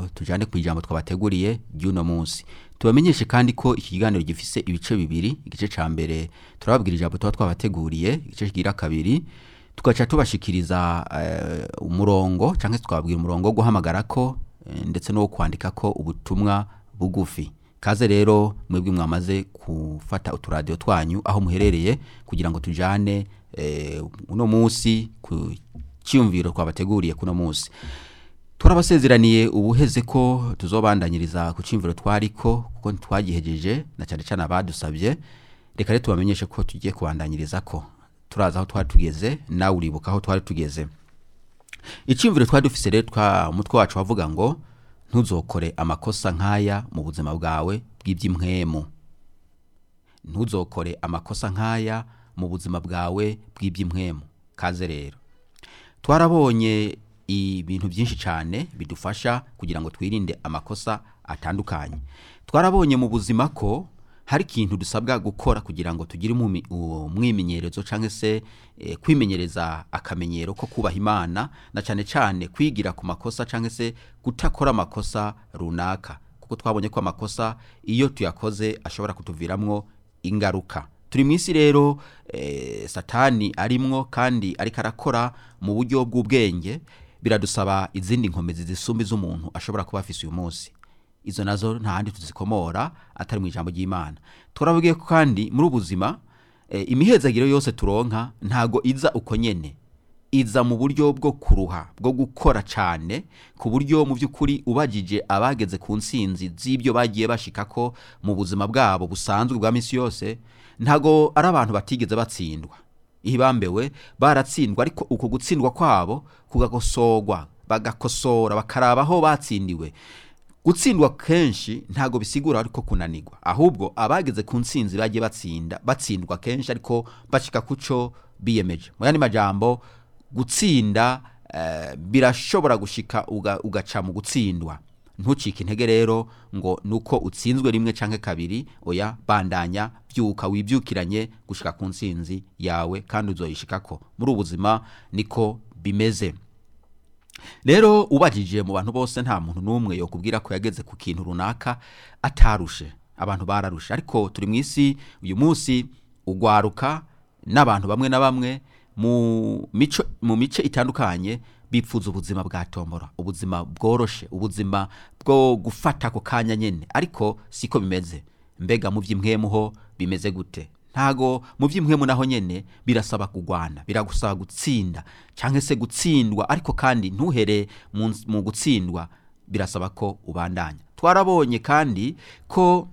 ngo tujane ku ijambo twabateguriye ry'uno munsi tubamenyeshe kandi ko iki kiganiro gifise ibice bibiri igice ca mbere turababwira ijambo tuba twabateguriye igice kigira kabiri tugaca tubashikiriza eh, umurongo cyangwa se twababwira umurongo wo guhamagara ko eh, ndetse no wo kwandika ko ubutumwa bugufi kaze rero mwebwe mwamaze gufata uturadiyo twanyu aho muherereye kugira ngo tujane eh, uno munsi ku cyiyumviro twabateguriye kuno munsi turabasezeraniye ubuheze ko tuzobandanyiriza ku cyumviro twariko kuko twagihejeje na cyane cyane abadusabye reka rero tubamenyeshe ko tugiye kubandanyiriza ko turaza aho twari tugeze nawe uribuka aho twari tugeze icyumviro twari dufise rero twa umutwe wacu wavuga ngo ntuzokore amakosa nk'aya mu buzima bwawe bw'iby'imwemu ntuzokore amakosa nk'aya mu buzima bwawe bw'iby'imwemu kaze rero twarabonye ibintu byinshi cyane bidufasha kugira ngo twirinde amakosa atandukanye twarabonye mu buzima ko hari ikintu dusabwa gukora kugira ngo tugire umumi- umwimenyerezo cyangwa se eh, kwimenyereza akamenyero ko kubaha imana na cyane cyane kwigira ku makosa cyangwa se kutakora amakosa runaka kuko twabonye ko amakosa iyo tuyakoze ashobora kutuviramwo ingaruka turi mu isi rero eh, satani arimwo kandi ariko arakora mu buryo bw'ubwenge biradusaba izindi nkomezi zisumba iz'umuntu ashobora kuba afise uyu munsi izo nazo nta handi tuzikomora atari mu ijambo ry'imana turabwiye ko kandi muri ubu buzima eh, imihezagiro yose turonka ntago iza uko nyene iza mu buryo bwo kuruha bwo gukora cyane ku buryo mu by'ukuri ubagije abageze ku nsinzi z'ibyo bagiye bashikako mu buzima bwabo busanzwe bwa minsi yose ntago ari abantu batigeze batsindwa ihibambewe baratsindwa ariko uko gutsindwa kwabo kugakosorwa bagakosora bakaraba aho batsindiwe gutsindwa kenshi ntago bisigura ariko kunanirwa ahubwo abageze ku nsinzi bagiye batsinda batsindwa kenshi ariko bashika kuco biyemeje mu yandi majambo gutsinda eh, birashobora gushika uga- ugaca mu gutsindwa ntucike intege rero ngo nuko utsinzwe rimwe canke kabiri oya bandanya byuka wibyukiranye gushika ku nsinzi yawe kandi uzoyishikako muri ubu buzima niko bimeze rero ubajije mu bantu bose nta muntu n'umwe yokubwira ko yageze ku kintu runaka atarushe abantu bararushe ariko turi mu isi uyu munsi ugwaruka n'abantu bamwe na bamwe mu mico mu mice itandukanye bipfuza ubuzima bwa tombora ubuzima bworoshe ubuzima bwo gufata ako kanya nyene ariko siko bimeze mbega mu by'imwemuho bimeze gute ntago mu by'imwemu naho nyene birasaba kugwana biragusaba gutsinda cyangwa se gutsindwa ariko kandi ntuhere mu, mu gutsindwa birasaba ko ubandanya twarabonye kandi ko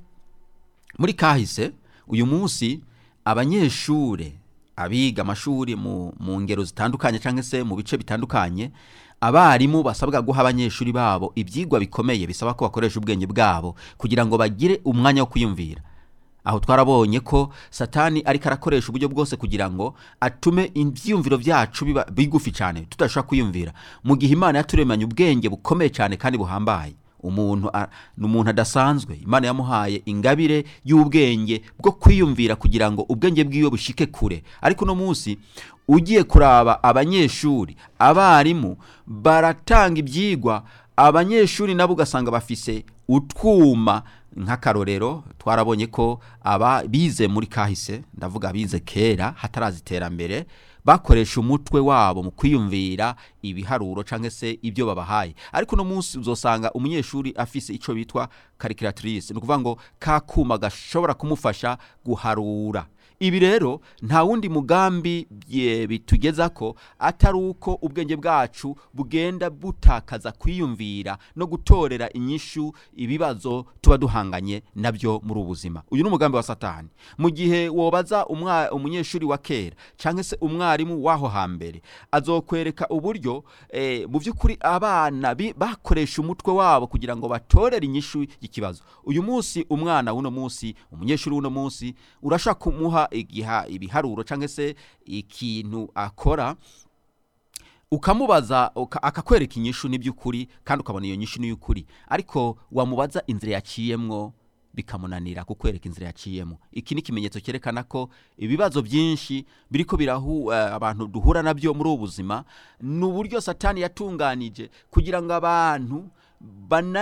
muri kahise uyu munsi abanyeshure abiga amashuri mu, mu ngero zitandukanye cyangwa se mu bice bitandukanye abarimu basabwa guha abanyeshuri babo ibyigwa bikomeye bisaba ko bakoresha ubwenge bwabo kugira ngo bagire umwanya wo kwiyumvira aho twarabonye ko satani ariko arakoresha uburyo bwose kugira ngo atume ibyiyumviro byacu biba bigufi cyane tudashobora kwiyumvira mu gihe imana yaturemanye ubwenge bukomeye cyane kandi buhambaye umuntu a- ni umuntu adasanzwe imana yamuhaye ingabire y'ubwenge bwo kwiyumvira kugira ngo ubwenge bwiwe bushike kure ariko uno munsi ugiye kuraba abanyeshuri abarimu baratanga ibyigwa abanyeshuri nabo ugasanga bafise utwuma nk'akarorero twarabonye ko aba bize muri kahise ndavuga bize kera hataraza iterambere bakoresha umutwe wabo mu kwiyumvira ibiharuro cyangwa se ibyo babahaye ariko uno munsi uzosanga umunyeshuri afise icyo bitwa karikiratirise ni ukuvuga ngo ka kuma gashobora kumufasha guharura ibi rero nta wundi mugambi bye- bitugeza ko atari uko ubwenge bwacu bugenda butakaza kwiyumvira no gutorera inyishu ibibazo tuba duhanganye nabyo muri ubu buzima uyu ni umugambi wa satani mu gihe wobaza umwa- umunyeshuri wa kera cyangwa se umwarimu w'aho hambere azokwereka uburyo eh, mu by'ukuri abana bi- bakoresha umutwe wabo kugira ngo batorere inyishu y'ikibazo uyu munsi umwana w'uno munsi umunyeshuri w'uno munsi urashaka kumuha igiha ibiharuro cyangwa se ikintu akora ukamubaza uka- akakwereka inyishu n'iby'ukuri kandi ukabona iyo nyishu n'iy'ukuri ariko wamubaza inzira yaciyemwo bikamunanira kukwereka inzira yaciyemo iki ni ikimenyetso cyerekana ko ibibazo byinshi biriko birahu eh, abantu duhura nabyo muri ubu buzima ni uburyo satani yatunganije kugira ngo abantu bana